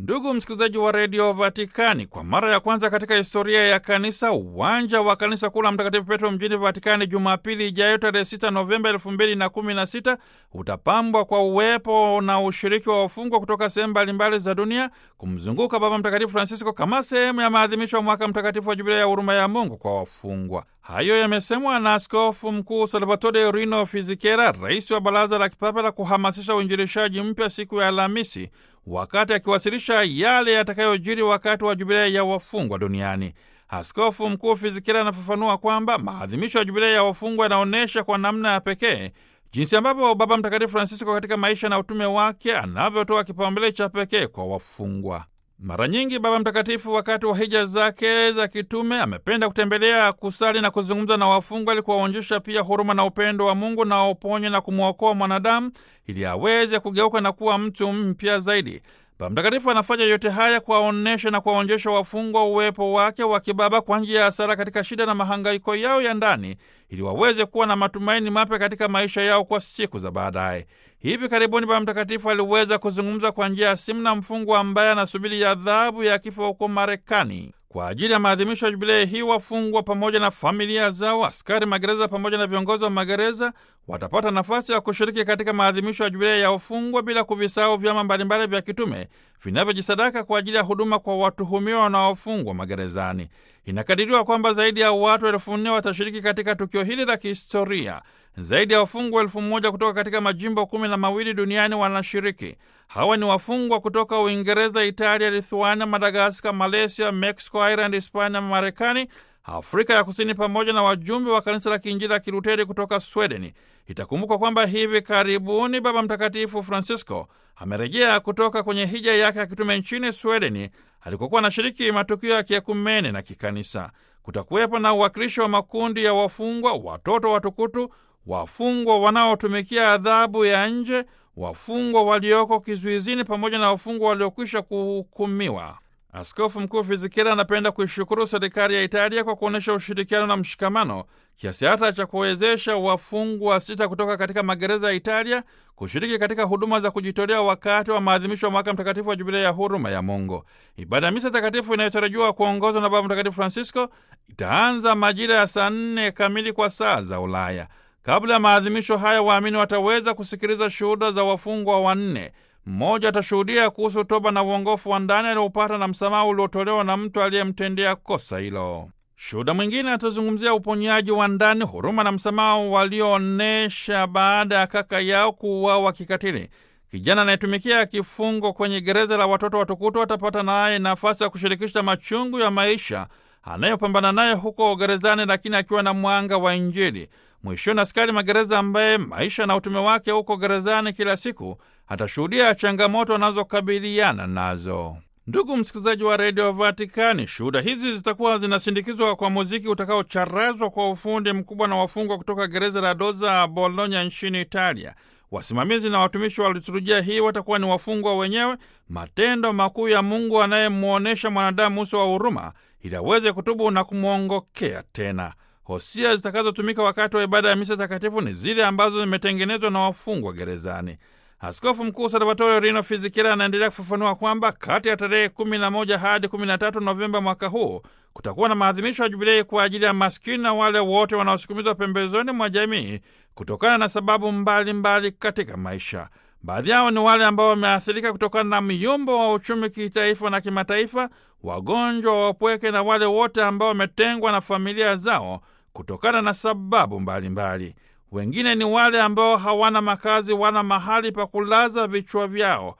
Ndugu msikilizaji wa redio Vatikani, kwa mara ya kwanza katika historia ya kanisa, uwanja wa kanisa kuu la Mtakatifu Petro mjini Vatikani Jumapili ijayo tarehe 6 Novemba elfu mbili na kumi na sita utapambwa kwa uwepo na ushiriki wa wafungwa kutoka sehemu mbalimbali za dunia kumzunguka Baba Mtakatifu Francisco kama sehemu ya maadhimisho ya mwaka mtakatifu wa Jubilia ya huruma ya Mungu kwa wafungwa. Hayo yamesemwa na Askofu Mkuu Salvatore Rino Fizikera, rais wa Baraza la Kipapa la kuhamasisha uinjilishaji mpya, siku ya Alhamisi wakati akiwasilisha yale yatakayojiri wakati wa jubilia ya wafungwa duniani. Askofu Mkuu Fizikira anafafanua kwamba maadhimisho ya jubilia ya wafungwa yanaonyesha kwa namna ya pekee jinsi ambavyo Baba Mtakatifu Francisco katika maisha na utume wake anavyotoa kipaumbele cha pekee kwa wafungwa. Mara nyingi Baba Mtakatifu wakati wa hija zake za kitume amependa kutembelea, kusali na kuzungumza na wafungwa ili kuwaonyesha pia huruma na upendo wa Mungu na uponye na kumwokoa mwanadamu ili aweze kugeuka na kuwa mtu mpya zaidi. Baba Mtakatifu anafanya yote haya kuwaonyesha na kuwaonyesha wafungwa uwepo wake wa kibaba kwa njia ya sala katika shida na mahangaiko yao ya ndani ili waweze kuwa na matumaini mapya katika maisha yao kwa siku za baadaye. Hivi karibuni Baba Mtakatifu aliweza kuzungumza kwa njia ya simu na mfungwa ambaye anasubiri adhabu ya kifo huko Marekani. Kwa ajili ya maadhimisho ya jubilei hii, wafungwa pamoja na familia zao, askari magereza pamoja na viongozi wa magereza watapata nafasi ya kushiriki katika maadhimisho ya jubilei ya wafungwa bila kuvisahau vyama mbalimbali vya kitume vinavyojisadaka kwa ajili ya huduma kwa watuhumiwa wanaofungwa magerezani. Inakadiriwa kwamba zaidi ya watu elfu nne watashiriki katika tukio hili la kihistoria. Zaidi ya wafungwa elfu moja kutoka katika majimbo kumi na mawili duniani wanashiriki. Hawa ni wafungwa kutoka Uingereza, Italia, Lithuania, Madagaskar, Malaysia, Mexico, Ireland, Hispania, Marekani, Afrika ya Kusini, pamoja na wajumbe wa kanisa la Kiinjili la Kiluteri kutoka Swedeni. Itakumbukwa kwamba hivi karibuni Baba Mtakatifu Francisco amerejea kutoka kwenye hija yake ya kitume nchini Swedeni alikokuwa anashiriki matukio ya kiekumene na kikanisa. Kutakuwepo na uwakilishi wa makundi ya wafungwa, watoto watukutu, wafungwa wanaotumikia adhabu ya nje, wafungwa walioko kizuizini, pamoja na wafungwa waliokwisha kuhukumiwa. Askofu Mkuu Fizikira anapenda kuishukuru serikali ya Italia kwa kuonyesha ushirikiano na mshikamano kiasi hata cha kuwezesha wafungwa sita kutoka katika magereza ya Italia kushiriki katika huduma za kujitolea wakati wa maadhimisho ya mwaka mtakatifu wa jubilia ya huruma ya Mungu. Ibada ya misa takatifu inayotarajiwa kuongozwa na Baba Mtakatifu Francisco itaanza majira ya saa nne kamili kwa saa za Ulaya. Kabla ya maadhimisho haya, waamini wataweza kusikiliza shuhuda za wafungwa wanne. Mmoja atashuhudia kuhusu toba na uongofu wa ndani aliopata na msamaha uliotolewa na mtu aliyemtendea kosa hilo. Shuhuda mwingine atazungumzia uponyaji wa ndani, huruma na msamaha walioonyesha baada ya kaka yao kuuawa kikatili. Kijana anayetumikia kifungo kwenye gereza la watoto watukutu atapata naye nafasi ya kushirikisha machungu ya maisha anayopambana naye huko gerezani, lakini akiwa na mwanga wa Injili. Mwishoni, askari magereza ambaye maisha na utume wake huko gerezani kila siku atashuhudia changamoto anazokabiliana nazo. Ndugu msikilizaji wa redio Vatikani, shuhuda hizi zitakuwa zinasindikizwa kwa muziki utakaocharazwa kwa ufundi mkubwa na wafungwa kutoka gereza la Doza Bologna nchini Italia. Wasimamizi na watumishi wa liturujia hii watakuwa ni wafungwa wenyewe, matendo makuu ya Mungu anayemwonyesha mwanadamu uso wa huruma ili aweze kutubu na kumwongokea tena. Hosia zitakazotumika wakati wa ibada ya misa takatifu ni zile ambazo zimetengenezwa na wafungwa gerezani. Askofu Mkuu Salvatore Rino Fizikira anaendelea kufafanua kwamba kati ya tarehe 11 hadi 13 Novemba mwaka huu kutakuwa na maadhimisho ya jubilei kwa ajili ya maskini na wale wote wanaosukumizwa pembezoni mwa jamii kutokana na sababu mbalimbali mbali katika maisha. Baadhi yao ni wale ambao wameathirika kutokana na myumbo wa uchumi kitaifa na kimataifa, wagonjwa, wapweke na wale wote ambao wametengwa na familia zao kutokana na sababu mbalimbali mbali. Wengine ni wale ambao hawana makazi wala mahali pa kulaza vichwa vyao.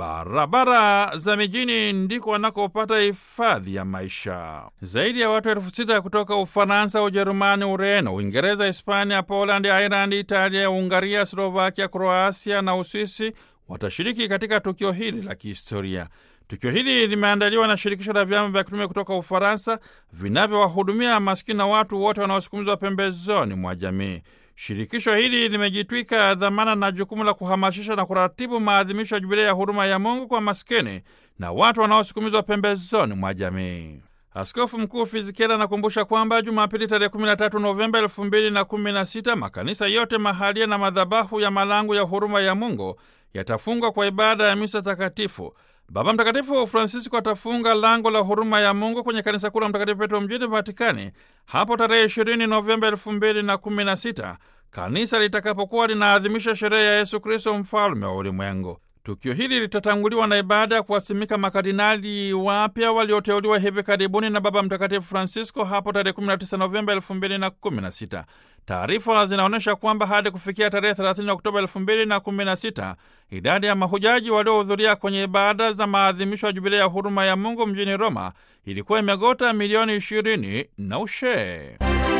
Barabara za mijini ndiko wanakopata hifadhi ya maisha. Zaidi ya watu elfu sita kutoka Ufaransa, Ujerumani, Ureno, Uingereza, Hispania, Polandi, Irandi, Italia, Ungaria, Slovakia, Kroasia na Uswisi watashiriki katika tukio hili la kihistoria. Tukio hili limeandaliwa na shirikisho la vyama vya kitume kutoka Ufaransa vinavyowahudumia maskini na watu wote wanaosukumizwa pembezoni mwa jamii. Shirikisho hili limejitwika dhamana na jukumu la kuhamasisha na kuratibu maadhimisho ya jubilia ya huruma ya Mungu kwa maskini na watu wanaosukumizwa pembezoni mwa jamii. Askofu Mkuu Fizikela anakumbusha kwamba Jumapili tarehe 13 Novemba 2016 makanisa yote mahalia na madhabahu ya malango ya huruma ya Mungu yatafungwa kwa ibada ya misa takatifu. Baba Mtakatifu Francisco atafunga lango la huruma ya Mungu kwenye kanisa kuu la Mtakatifu Petro mjini Vatikani hapo tarehe 20 Novemba 2016 kanisa litakapokuwa linaadhimisha sherehe ya Yesu Kristo mfalme wa ulimwengu. Tukio hili litatanguliwa na ibada ya kuwasimika makardinali wapya walioteuliwa hivi karibuni na Baba Mtakatifu Francisco hapo tarehe 19 Novemba 2016. Taarifa zinaonyesha kwamba hadi kufikia tarehe 30 Oktoba 2016 idadi ya mahujaji waliohudhuria kwenye ibada za maadhimisho ya Jubilei ya huruma ya Mungu mjini Roma ilikuwa imegota milioni 20 na ushee.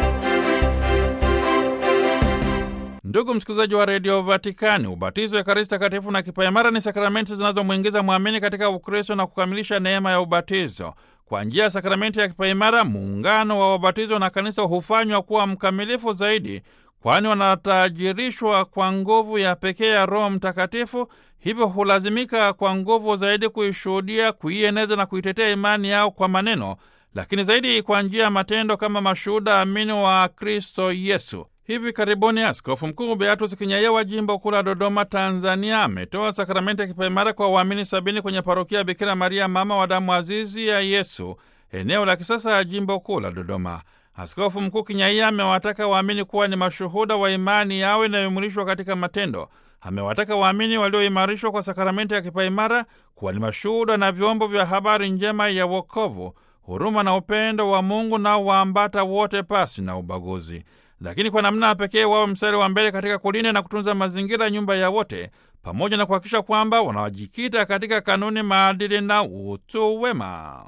Ndugu msikilizaji wa redio Vatikani, ubatizo, ekaristi takatifu na kipaimara ni sakramenti zinazomwingiza mwamini katika Ukristo na kukamilisha neema ya ubatizo. Kwa njia ya sakramenti ya kipaimara, muungano wa wabatizo na kanisa hufanywa kuwa mkamilifu zaidi, kwani wanatajirishwa kwa nguvu ya pekee ya Roho Mtakatifu, hivyo hulazimika kwa nguvu zaidi kuishuhudia, kuieneza na kuitetea imani yao kwa maneno, lakini zaidi kwa njia ya matendo kama mashuhuda amini wa Kristo Yesu. Hivi karibuni Askofu Mkuu Beatus Kinyaia wa jimbo kuu la Dodoma, Tanzania, ametoa sakramenti ya kipaimara kwa waamini sabini kwenye parokia ya Bikira Maria, mama wa damu azizi ya Yesu, eneo la kisasa ya jimbo kuu la Dodoma. Askofu Mkuu Kinyaia amewataka waamini kuwa ni mashuhuda wa imani yao inayoimulishwa katika matendo. Amewataka waamini walioimarishwa kwa sakramenti ya kipaimara kuwa ni mashuhuda na vyombo vya habari njema ya wokovu, huruma na upendo wa Mungu nao waambata wote pasi na ubaguzi lakini kwa namna pekee wawe mstari wa mbele katika kulinda na kutunza mazingira, nyumba ya wote, pamoja na kuhakikisha kwamba wanawajikita katika kanuni, maadili na utu wema.